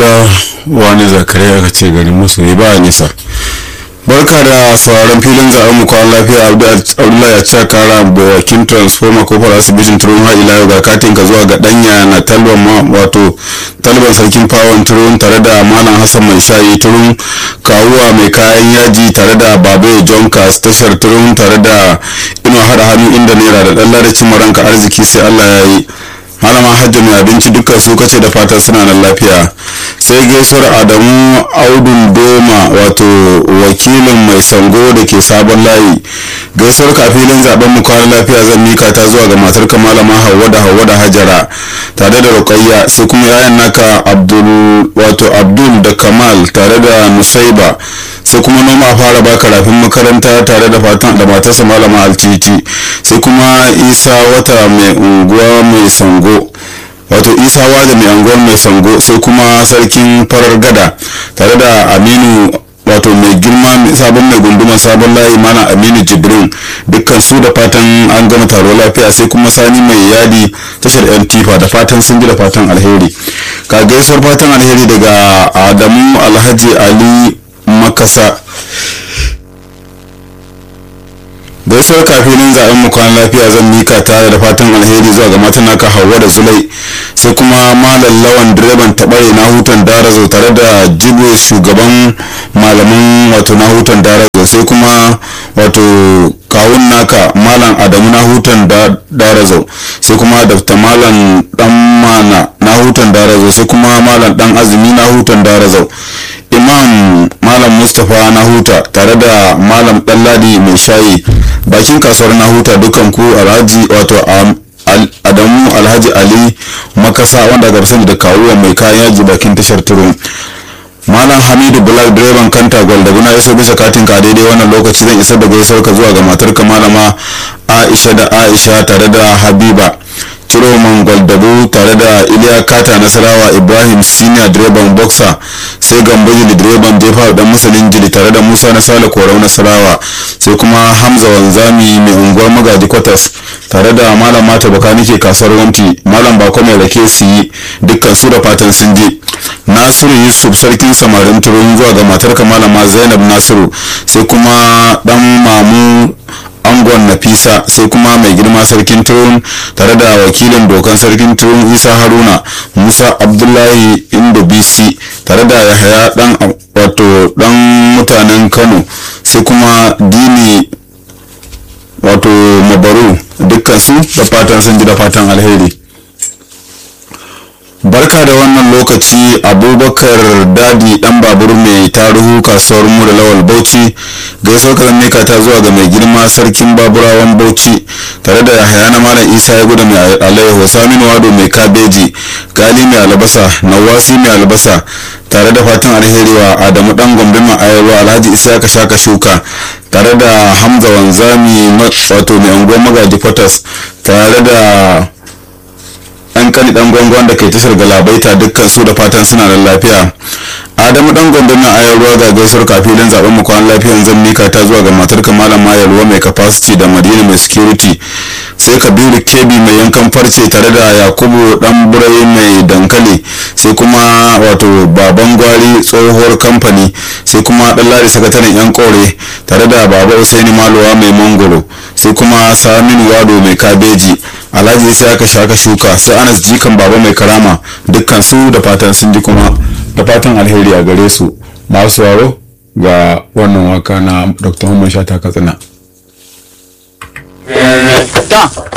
kira wani zakariya ka ce garin musu ba nisa barka da sauraron filin zaben mu kwan lafiya abdullahi ya ce kara bakin transformer kofar asibitin turun har ila yau ga katin ka zuwa ga danya na talban ma wato talban sarkin fawon turun tare da malam hassan mai shayi turun kawuwa mai kayan yaji tare da babayo john cas tashar turun tare da ino hada hannu inda naira da dan ladacin maranka arziki sai allah ya yi malama hajji mai abinci dukkan su kace da fatan suna nan lafiya sai gaisuwar adamu audun doma wato wakilin mai sango da ke sabon layi gaisuwar kafilin zaben mu kwana lafiya zan mika ta zuwa ga matar ka malama hauwa da hauwa da hajara tare da rukayya sai kuma yayan naka abdul wato abdul da kamal tare da nusaiba sai kuma noma fara ba karafin makaranta tare da fatan da matarsa malama altiti sai kuma isa wata mai unguwa mai sango wato isa wada mai unguwar mai sango sai kuma sarkin farar gada tare da aminu wato mai girma sabon mai gunduma sabon layi mana aminu jibrin dukkan su da fatan an gama taro lafiya sai kuma sani mai yadi tashar yan tifa da fatan sun ji da fatan alheri ka gaisuwar fatan alheri daga adamu alhaji ali makasa gaisuwar kafinin zaben mu kwan lafiya zan mika tare da fatan alheri zuwa ga matan naka hawa da zulai sai kuma malam lawan direban tabare na hutan darazo tare da jibo shugaban malaman wato na hutan darazo sai kuma wato kawun naka malam adamu na hutan darazo sai kuma dafta malam dan mana na hutan darazo sai kuma malam dan azumi na hutan darazo imam malam mustapha na huta tare da malam ɗanladi mai shayi bakin kasuwar na huta dukan ku alhaji wato adamu alhaji ali makasa wanda ga sani da kawuwa mai kayan yaji bakin tashar turun malam hamidu bulak direban kanta gwal da guna iso bisa katin ka daidai wannan lokaci zan isar da gaisuwar ka zuwa ga matar ka malama aisha da aisha tare da habiba ciroman gwaldabu tare da iliya kata nasarawa ibrahim senior direban boxer sai gambaji da direban jefa dan musulun jili tare da musa na sale korau nasarawa sai kuma hamza wanzami mai unguwar magaji kwatas tare da malam mata baka nake kasuwar wanti malam bako mai rake su yi dukkan su da fatan sun je nasiru yusuf sarkin samarin turun zuwa ga matar malama zainab nasiru sai kuma dan mamu angon nafisa sai kuma mai girma sarkin turun tare da wakilin dokan sarkin turun isa haruna musa abdullahi indo bc tare da yahaya dan wato dan mutanen kano sai kuma dini wato mabaru dukkan su da fatan sun ji da fatan alheri barka da wannan lokaci abubakar dadi dan babur mai taruhu kasuwar mu da lawal bauchi gaisuwar ka mika ta zuwa ga mai girma sarkin baburawan bauchi tare da yahaya na malam isa ya gudu mai alaihu saminu wado mai kabeji gali mai albasa nawasi mai albasa tare da fatan alheri wa adamu dan gombe mai ayarwa alhaji isa ka shaka shuka tare da hamza wanzami wato mai unguwar magaji potas tare da an kani dan gwangwan da kai tashar galabaita dukkan su da fatan suna da lafiya adamu dan gombe mai ayar ruwa ga gaisuwar kafilin zaben mu kwan lafiyan zan mika ta zuwa ga matar malam mayar ruwa mai capacity da madina mai security sai kabiru kebi mai yankan farce tare da yakubu dan burai mai dankali sai kuma wato baban gwari tsohuwar kamfani sai kuma dan lari sakataren yan kore tare da baba usaini maluwa mai mangoro sai kuma saminu wado mai kabeji alhaji sai aka shaka shuka sai anas jikan baba mai karama dukkan su da fatan sun ji kuma da fatan alheri a gare su masu waro ga wannan waka na dr Muhammad Shata Katsina.